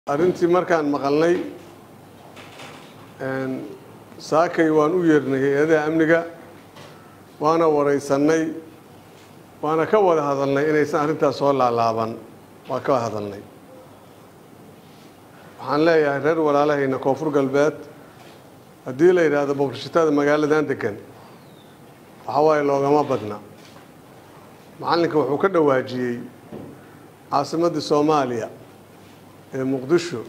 arrintii markaan maqalnay saakay waan u yeernay hay-adaha amniga waana waraysannay waana ka wada hadalnay inaysan arrintaas soo laalaaban waa ka wada hadalnay waxaan leeyahay reer walaalahayna koonfur galbeed haddii la yidhaahdo boqorshitada magaaladan degan waxa waaye loogama badna macallinka wuxuu ka dhawaajiyey caasimaddii soomaaliya ee muqdisho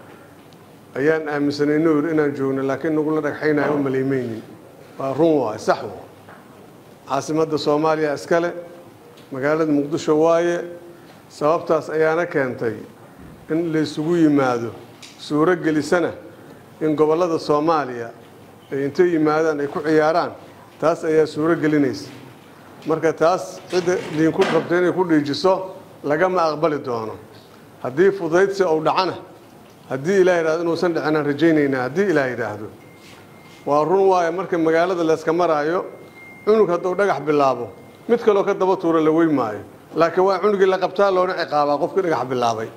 ayaan aaminsanay nuur inaan joogno laakiin nagula dhagxaynayo u maleymeynin waa run waay sax wa caasimadda soomaaliya iskale magaalada muqdisho waaye sababtaas ayaana keentay in laysugu yimaado suuro gelisana in gobollada soomaaliya ay intay yimaadaan ay ku ciyaaraan taas ayaa suuro gelinaysa marka taas cidda diinku rabta inay ku dhiijiso lagama aqbali doono haddii fudaydsi ou dhacana haddii ilaah yidhahdo inuusan dhicinaan rajaynaynaa haddii ilaah yidhaahdo waa run waayo marka magaalada layska maraayo cunug hadduu dhagax bilaabo mid kaloo ka daba tuura la wey maayo laakiin waa cunugii la qabtaa loona ciqaabaa qofkii dhagax bilaabay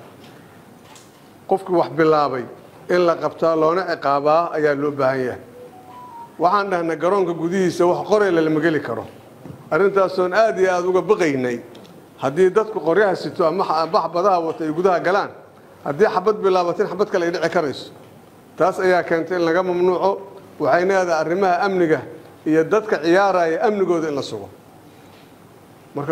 qofkii wax bilaabay in la qabtaa loona ciqaabaa ayaa loo baahan yahay waxaan dhahnay garoonka gudihiisa wax qorayla lama geli karo arrintaasoon aada iyo aada uga baqaynay haddii dadku qoryaha sito ama bax badaha wata ay gudaha galaan haddii xabad bilaabatin xabad kale ay dhici karayso taas ayaa keentay in laga mamnuuco waxayna leedahay arrimaha amniga iyo dadka ciyaaraya amnigooda in la sugo marka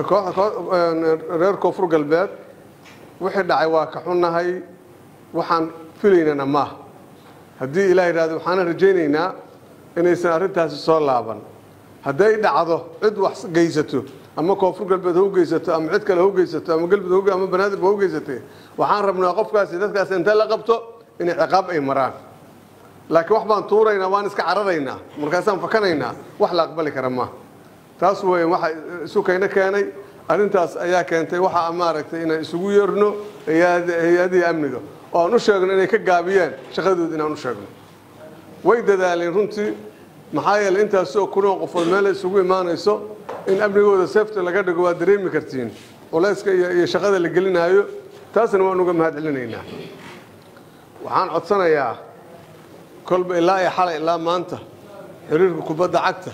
reer koonfur galbeed wixii dhacay waa ka xunnahay waxaan filaynana maaha haddii ilaah yidhahdo waxaana rajaynaynaa inaysan arrintaasi soo laaban hadday dhacdo cid wax geysato ama koonfur galbeed ha u geysato ama cid kale ha u geysato ama galmudug ama banaadir ha u geysatay waxaan rabnaa qofkaasi dadkaas inta la qabto inay ciqaab ay maraan laakiin wax baan tuuraynaa waan iska cararaynaa markaasaan fakanaynaa wax la aqbali kara maaha taas wey waxa isu kayna keenay arrintaas ayaa keentay waxa maaragtay inaan isugu yeerno hay-adihii amniga oo aan u sheegno inay ka gaabiyeen shaqadood inaan u sheegno way dadaaleen runtii maxaa yeeley intaasoo kunoo qofood meel isugu imaanayso in amnigooda sefty laga dhigo waa dareemi kartiin culayska iyo shaqada la gelinaayo taasna waan uga mahad celinaynaa waxaan codsanayaa kolba ilaa iyo xalay ilaa maanta xiriirka kubadda cagta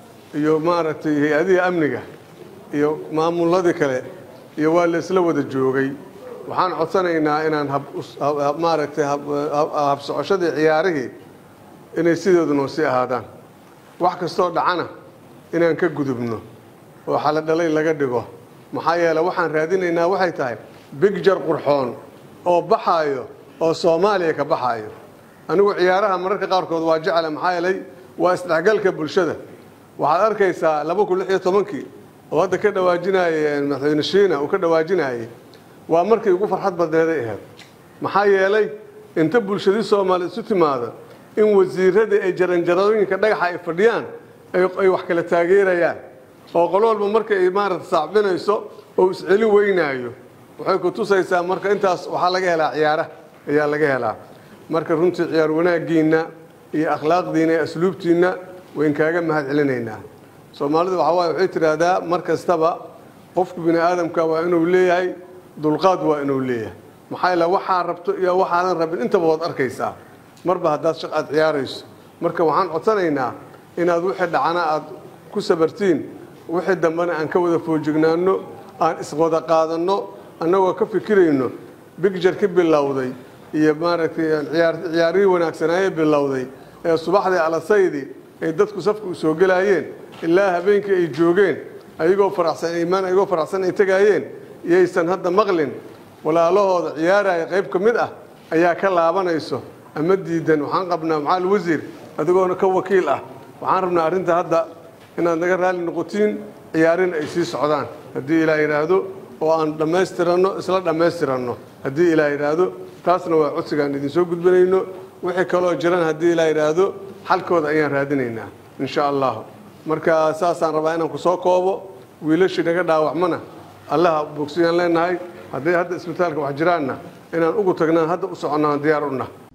iyo maaragtay hay-adihii amniga iyo maamuladii kale iyo waa la isla wada joogay waxaan codsanaynaa inaan maaragtay habsocoshadii ciyaarihii inay sidoodu noo sii ahaadaan wax kastoo dhacana inaan ka gudubno oo xala dhalay laga dhigo maxaa yeele waxaan raadinaynaa waxay tahay bigjar qurxoon oo baxaayo oo soomaaliya ka baxaayo anigu ciyaaraha mararka qaarkood waa jecla maxaa yeelay waa isdhexgalka bulshada waxaad arkaysaa laba kun lix iyo tobankii oo hadda ka dhawaajinaaye madaxweyne shiina uu ka dhawaajinaayey waa markii ugu farxad badneeday ahayd maxaa yeelay inta bulshadii soomaaliya isu timaado in wasiiradii ay jaranjarooyinka dhagaxa ay fadhiyaan ay wax kala taageerayaan oo qolo walba marka ay maarata saacbinayso oo isceli weynaayo waxay ku tusaysaa marka intaas waxaa laga helaa ciyaara ayaa laga helaa marka runtii ciyaar wanaaggiinna iyo akhlaaqdiinna iyo asluubtiinna wayn kaaga mahad celinaynaa soomaalidu waxaa waaye waxay tidhaahdaa mar kastaba qofku bini aadamka waa inuu leeyahay dulqaad waa inuu leeyahay maxaa yeele waxaa rabto iyo waxaadan rabin intaba waad arkaysaa marba haddaad shaq aad ciyaarayso marka waxaan codsanaynaa inaad wixii dhacana aad ku sabartiin wixii dambena aan ka wada foojignaano aan iswada qaadanno annagoo ka fikirayno bigjar ka bilowday iyo maaragtay ciyaarihii wanaagsanaaye bilowday ee subaxdii alasaydii ay dadku safka u soo gelaayeen ilaa habeenkii ay joogeen ayagoo faraxsan imaan ayagoo faraxsan ay tegaayeen iyaysan hadda maqlin walaalahooda ciyaaraya qayb ka mid ah ayaa ka laabanayso ama diidan waxaan qabnaa macaal wasiir adigoona ka wakiil ah waxaan rabnaa arrinta hadda inaad naga raalli noqotiin ciyaarin ay sii socdaan haddii ilaah yidhaahdo oo aan dhammaystiranno isla dhammaystiranno haddii ilaah yidhaahdo taasna waa codsigaan idinsoo gudbanayno wixii kaloo jiran haddii ilaah yidhaahdo xalkooda ayaan raadinaynaa insha allahu marka saasaan rabaa inaan ku soo koobo wiilashii naga dhaawacmana allaha bogsiyaan leenahay hadday hadda isbitaalka wax jiraanna inaan ugu tagnaan hadda u soconnaan diyaar u nah